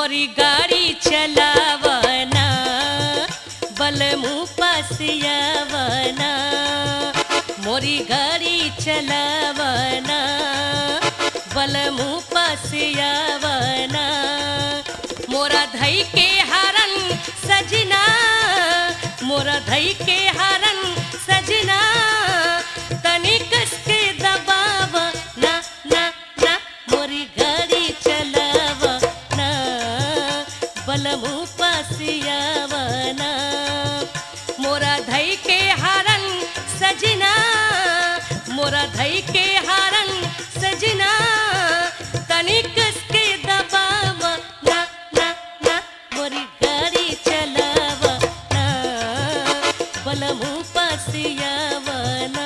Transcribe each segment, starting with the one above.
मोरी गाड़ी चलावना बलमू पसियावना मोरी गाड़ी चलावना बलमू पसियावना मोरा धई के हरन सजना मोरा धई के हरन सजना तनी कस के दबाव ना ना ना मोरी गाड़ी चलाव ना बलमू पसियावना मोरा धई के हरन सजना मोरा धई के हरन सजना तनी कस के दबाव ना ना ना मोरी गाड़ी चलाव ना बलमू पसियावना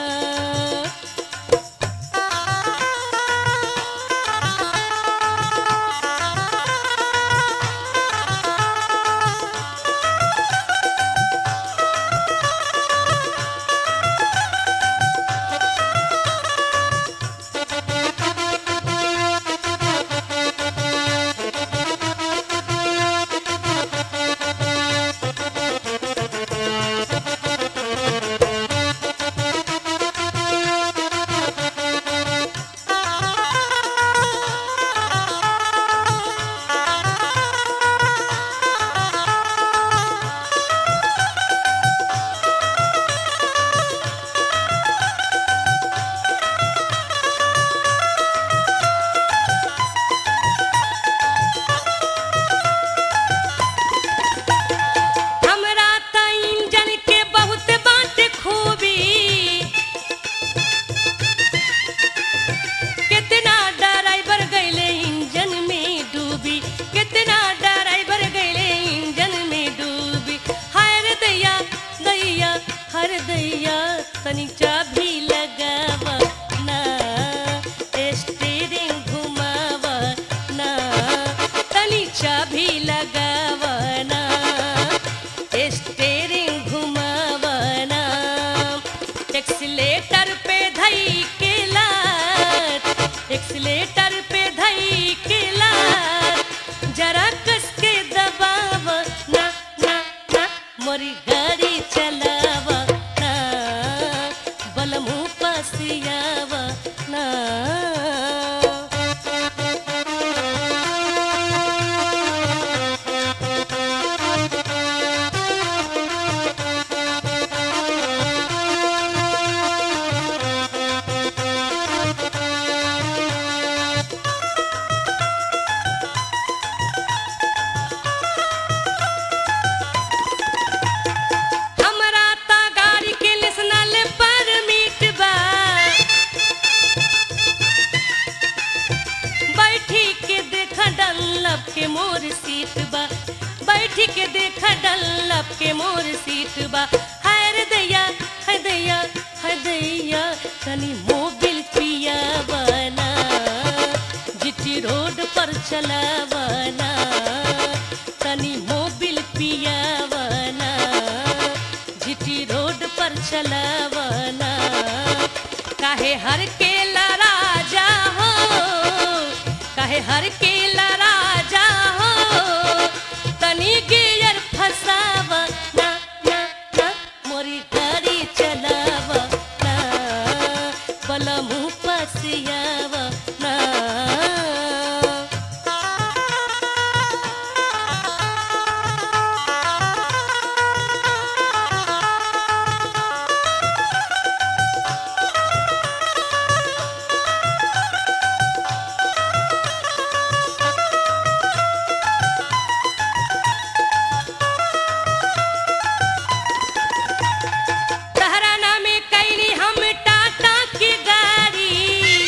हमरा त इंजन के बहुत बात खूबी कितना ड्राइवर गईले इंजन में डूबी कितना ड्राइवर गईले इंजन में डूबी हाय रे दैया दैया हर दैया तनी चाबी लगाव ना स्टीयरिंग घुमाव ना तनी चाबी लगाव ना स्टीयरिंग घुमावना एक्सीलेटर पे धई के लात एक्सीलेटर पे धई के लात जरा कस के दबाव ना ना ना मोरी गाड़ी चलाव ना बलमू पसियाव ना हमरा ता गाड़ी के नेशनल परमिट बा बैठी के देख डल्लब के मोर सीट बा बैठी के देख डल्लब के मोर सीट बा हाय रे दैया हाय दैया हाय दैया तनी मोबिल पिया बना जिटी रोड पर चलावना तनी मोबिल पियावना जिटी रोड पर चलावना काहे हर के राजा हो काहे हर के राजा हो तनी गियर फसाव ना ना ना मोरी गाड़ी चलाव ना बलमू पसियाव ना तहरा नामे कैली हम टाटा की गाड़ी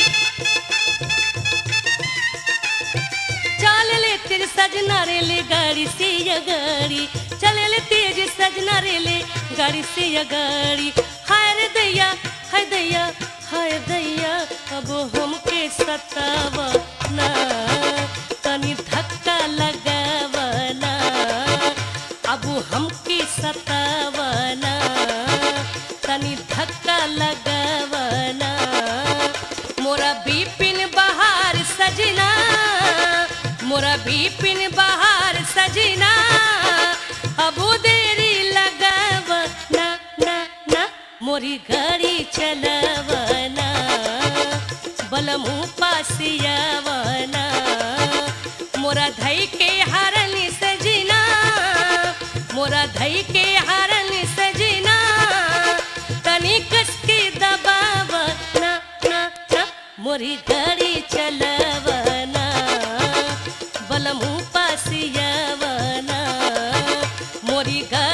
चल ले तेज सजना रे ले गाड़ी से या गाड़ी चल ले तेज सजना रे ले गाड़ी से या गाड़ी हाय रे दैया हाय दैया हाय दैया अब हमके सताव ना तनी धक्का लगावना अब हमके सतावना तनी धक्का लगावना मोरा बिपिन बहार सजना मोरा बिपिन बहार सजना अबू देरी लगाव ना ना ना मोरी गाड़ी चलवना बलमू पासियावना मोरा धई के हरन सजना मोरा धई के हरन सजना तनी कस के दबाव ना ना ना मोरी गाड़ी चलवना बलमू पासियावना मोरी गाड़ी